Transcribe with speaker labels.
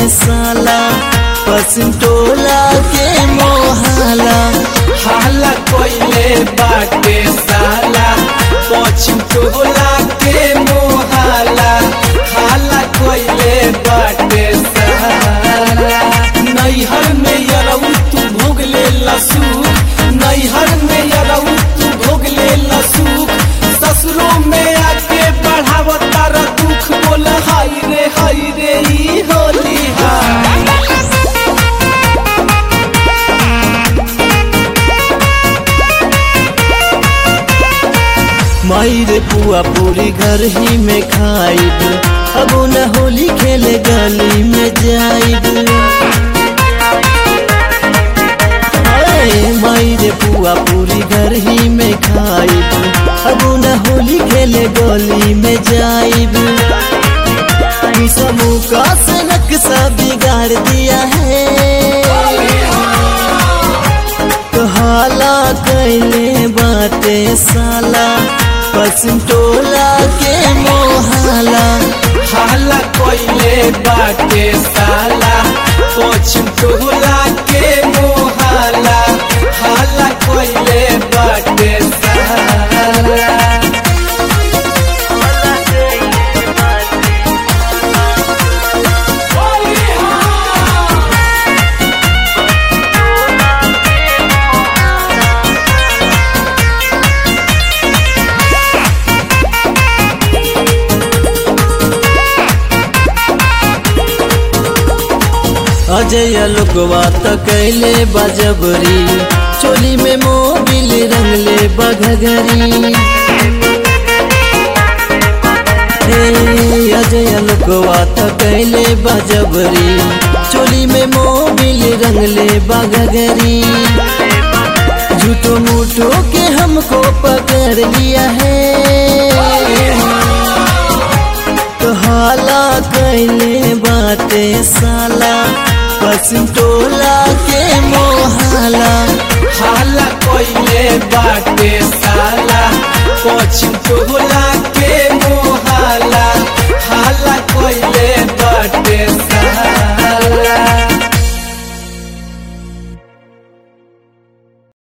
Speaker 1: साला पसंटोला के मोहाला
Speaker 2: हाला कोइले बाटे साला पश्चिम टोला के मोहाला हाला कोइले बाटे साला नैहर में यरऊ तू भोग ले लसूख नैहर में यरऊ तू भोग ले लसूख ससुरों में आके बढ़ाव तारा दुख बोल हाय रे हाय रे ई होली हाय
Speaker 1: माई रे पुआ पूरी घर ही में खाइब अब न होली खेले गली में जाइब अरे माई रे पुआ पूरी घर ही में खाइब अब न होली खेले गली में जाइब ई समूह का से नक्शा बिगाड़ दिया है तो हाला कैले बाटे साला पसंटोला के मोहाला
Speaker 2: हाला कोइले बाटे साला पश्चिम टोला के मोहाला हाला कोइले बाटे साला
Speaker 1: अजय लोकवा त कैले बजबरी चोली में मोबिल रंगले बघगरी हे अजय लोकवा त कैले बजबरी चोली में मोबिल रंगले बघगरी झूठो मूठो के हमको पकड़ लिया है तो हाला कैले बाटे साला पसंटोला के मोहाला
Speaker 2: हाला कोइले बाटे साला पश्चिम टोला